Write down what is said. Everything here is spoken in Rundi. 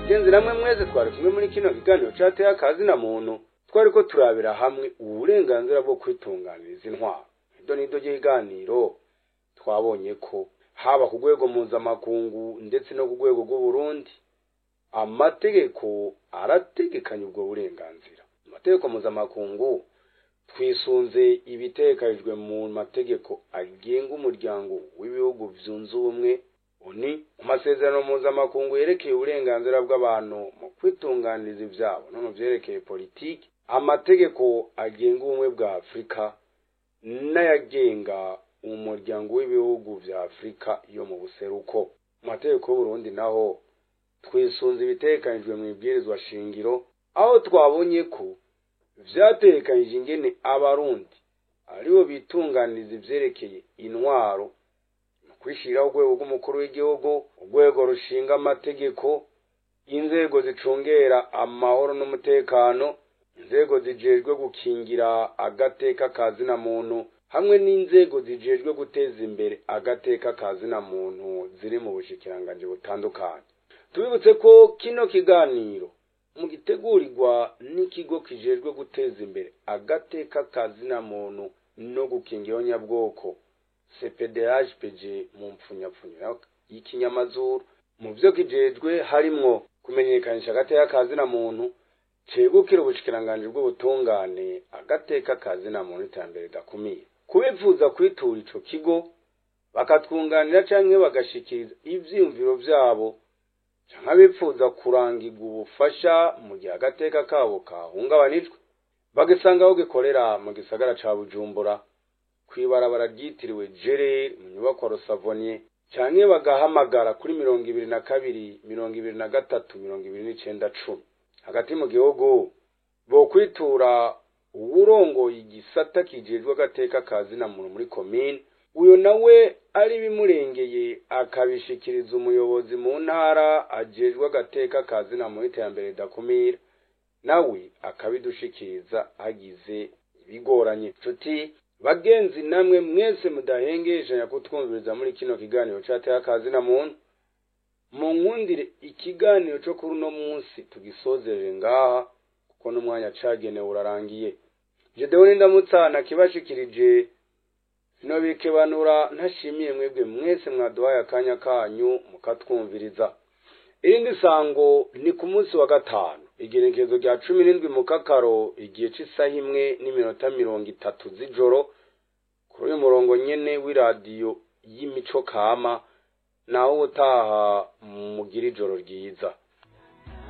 genzi namwe mwese twari kumwe muri kino kiganiro cateye akazi na muntu twari ko turabira hamwe uburenganzira bwo kwitunganiriza intwaro ido nido ry'ibiganiro twabonye ko haba ku rwego mpuzamakungu ndetse no ku rwego rw'uburundi amategeko arategekanya ubwo burenganzira amategeko mpuzamakungu twisunze ibitekanijwe mu mategeko agenga umuryango w'ibihugu byunze ubumwe uni mu masezerano mpuzamakungu yerekeye uburenganzira bw'abantu mu kwitunganiriza ibyabo no mu byerekeye politiki amategeko agenga ubumwe bwa afurika n'ayagenga umuryango w'ibihugu bya afurika yo mu buseruko mu mategeko y'uburundi naho twisunze ibitekanijwe mu ibwirizwa shingiro aho twabonye ko vyatekanyije ingene abarundi aribo bitunganiriza ivyerekeye intwaro mu kwishiraho urwego rw'umukuru w'igihugu urwego rushinga amategeko inzego zicungera amahoro n'umutekano inzego zijejwe gukingira agateka kazina muntu hamwe n'inzego zijejwe guteza imbere agateka kazina muntu ziri mu bushikiranganji butandukanye tubibutse ko kino kiganiro mu gitegurirwa n'ikigo kijejwe guteza imbere agateka kazina muntu no gukingira nyabwoko cpdhpg mu mpfunyapfunya y'ikinyamazuru mu byo kijejwe harimwo kumenyekanisha agateka kazina muntu cegukira ubushikiranganji bw'ubutungane agateka kazina muntu iterambere ridakumira kubifuza kwitura ico kigo bakatwunganira canke bagashikiriza ivyiyumviro vyabo canke abifuza kurangirwa ubufasha mu gihe agateka kabo kahungabanijwe bagisanga aho gikorera mu gisagara ca bujumbura kw'ibarabara ryitiriwe jereri mu nyubakwa rusavonye canke bagahamagara kuri mirongo ibiri na kabiri mirongo ibiri na gatatu mirongo ibiri n'icenda cumi hagati mu gihugu bokwitura uwurongoye igisata kijejwe agateka kazina muntu muri komine uyo nawe ari bimurengeye akabishikiriza umuyobozi mu ntara ajejwe agateka kazina mu iterambere ridakumira nawe akabidushikiriza hagize ibigoranye nshuti bagenzi namwe mwese mudahengeshanya kutwumviriza muri kino kiganiro cateye akazina muntu mu nkundire ikiganiro co kuri uno munsi tugisozerere ngaha kuko n'umwanya cagenewe urarangiye jedewe n'indamutsana kibashikirije sinobikebanura ntashimiye mwebwe mwese mwaduhaye akanya kanyu mukatwumviriza irindi sango ni ku munsi wa gatanu igerekezo rya cumi n'indwi mu kakaro igihe c'isaha imwe n'iminota mirongo itatu z'ijoro kuri uyu murongo nyene w'iradiyo y'imico kama naho ubutaha mugira ijoro ryiza